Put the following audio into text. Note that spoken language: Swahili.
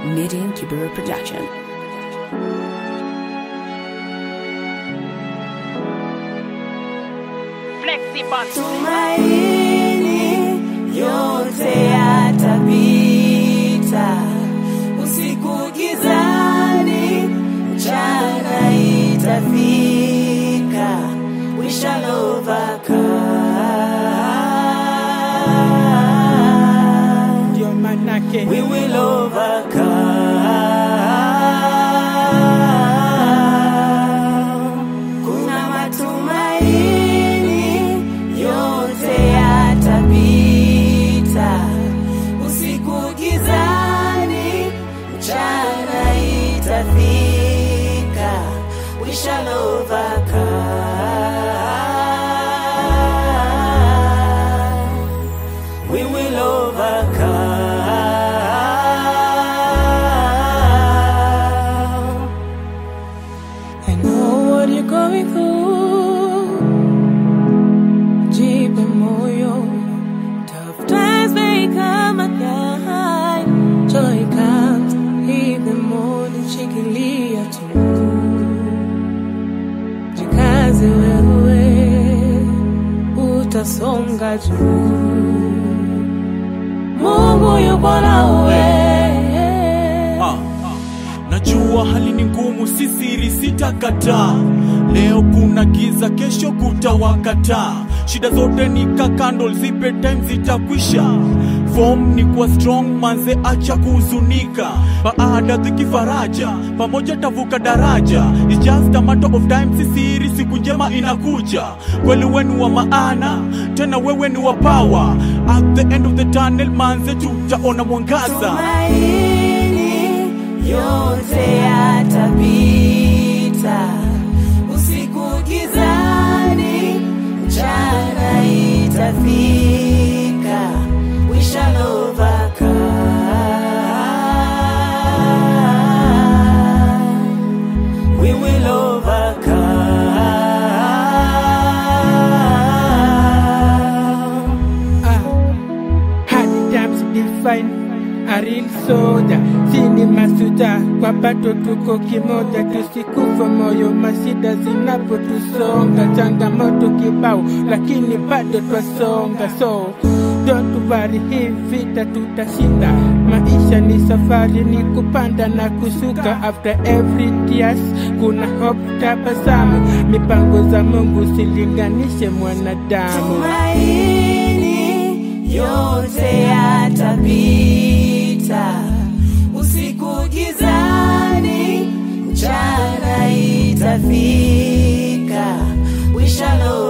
Midian Kibera Production. Tumaini yote yatapita, usiku gizani, mchana itafika, we shall overcome, ndio manake we will overcome. Kuna matumaini yote yatapita, usiku gizani, mchana itafika, we shall overcome, we will overcome. I know what you're going through. Jipe moyo. Tough times may come again. Joy comes in the morning. Shikilia tu. Jikaze wewe. Utasonga juu. Mungu yupo nawe. Ah, najua hali ni ngumu, si siri, sitakataa. Leo kuna giza, kesho kutawakataa. Shida zote ni ka candle, zipe time zitakwisha. Form ni kuwa strong, manze acha kuhuzunika. Baada dhiki faraja, pamoja tavuka daraja. It's just a matter of time, si siri, siku njema inakuja. Kweli wenu wa maana, tena wewe ni wa power. At the end of the tunnel, manze tutaona mwangaza. Tumaini yote yatapita, usiku gizani, mchana itafika, we shall overcome, we will overcome. Ah, hard times define a real soldier. Sini masuda kwa bato tuko kimoja, tusikufa moyo mashida zinapotusonga, changamoto kibao, lakini bado twasonga. So don't worry, hii vita tutashinda. Maisha ni safari, ni kupanda na kushuka. After every tears kuna hope, tabasamu. Mipango za Mungu silinganishe mwanadamu. Tumaini yote yatapita, usiku gizani, mchana itafika, we shall